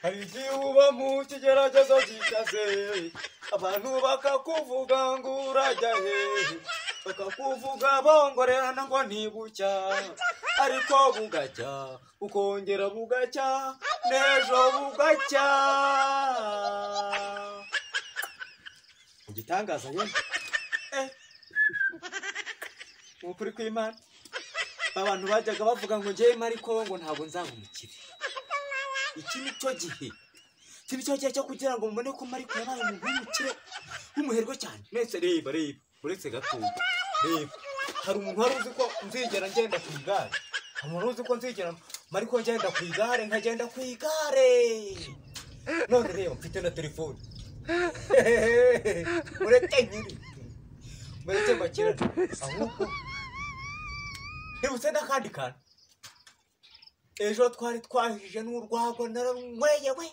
hari igihe uba mu kigeragezo gikaze abantu bakakuvuga ngo urajya hehe bakakuvuga bongorerana ngo ntibucya ariko bugacya ukongera bugacya n'ejo bugacya igitangaza nyine eh ni ukuri kw'imana abantu bajyaga bavuga ngo njyewe ariko ngo ntabwo nzaba umukire iki ni cyo gihe iki ni cyo gihe cyo kugira ngo mubone ko mariko yabaye umuntu w'umukire w'umuherwe cyane mwese reba reba uretse gatoya reba hari umuntu wari uzi ko nzigera ngenda ku igare hari umuntu uzi ko nzigera mariko ngenda ku igare nkagenda ku igare none reba mfite na telefone mureke nyiri mureke mbakirane ahubwo ntibutse n'akandi kantu ejo twari twahije n'urwagwa nararunyweye we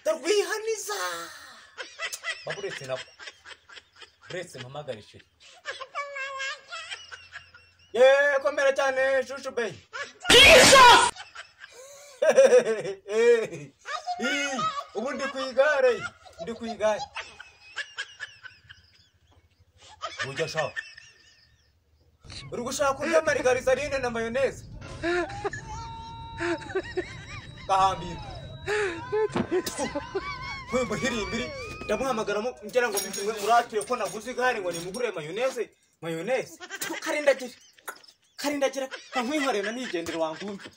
ndarwihaniza waba uretse nako uretse mpamagare sheri yeee komera cyane shushu beyi ubu ndi ku igare ndi ku igare ujya ashaka uri gushaka kurya marigarizaline na mayoneze gahambira nk'uyu muhirimbiri ndamuhamagara ngira ngo muratuye ko naguze igare ngo nimugurire mayoneze mayoneze karindagira karindagira kankwiharira na nigendere wangunze